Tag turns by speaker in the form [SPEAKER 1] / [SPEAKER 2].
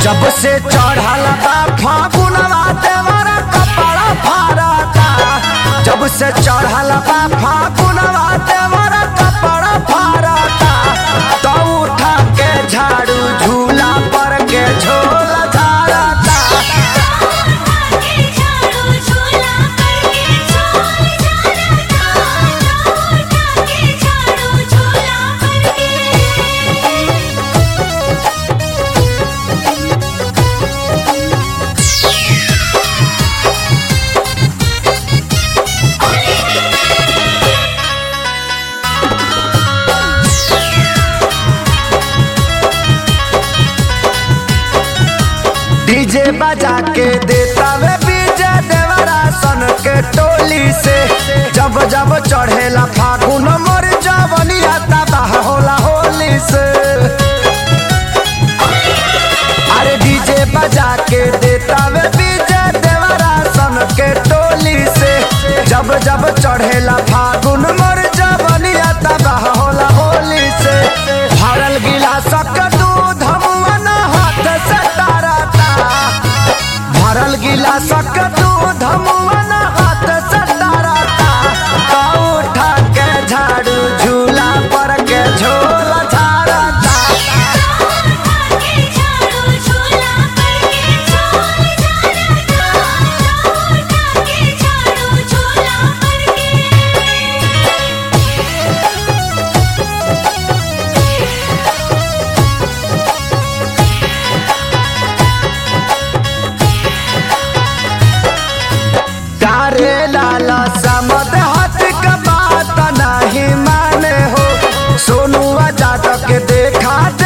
[SPEAKER 1] जब से चढ़ल बा फागुनवा देवरा कपड़ा फारता जब से चढ़ल बा फागुनवा देवरा कपड़ा फारता तो उठा के झाड़ू झूला पर के झोला झाड़ता
[SPEAKER 2] के झाड़ू झूला करके झोल झाड़ता उठा के झाड़ू झूला करके
[SPEAKER 1] डीजे बजा के देता वे बीजे देवरा सन के टोली से जब जब चढ़ेला फागुन मोर जवनिया तबाह होला होली से अरे डीजे बजा के देता वे बीजे देवरा सन के टोली से जब जब चढ़ेला फागुन मोर जवनिया तबाह होला होली से भरल गिलासक दूध मुअन हाथ से तारता भरल गिलासक दूध मुअन हाथ से तारता तो उठा के झाड़ू झूला पर के झोला झाड़ता
[SPEAKER 2] के झाड़ू झूला करके झोल झाड़ता उठा के झाड़ू झूला करके
[SPEAKER 1] तारे लाला समद हाथ का बात नहीं माने हो सोनुआ जादव के देखा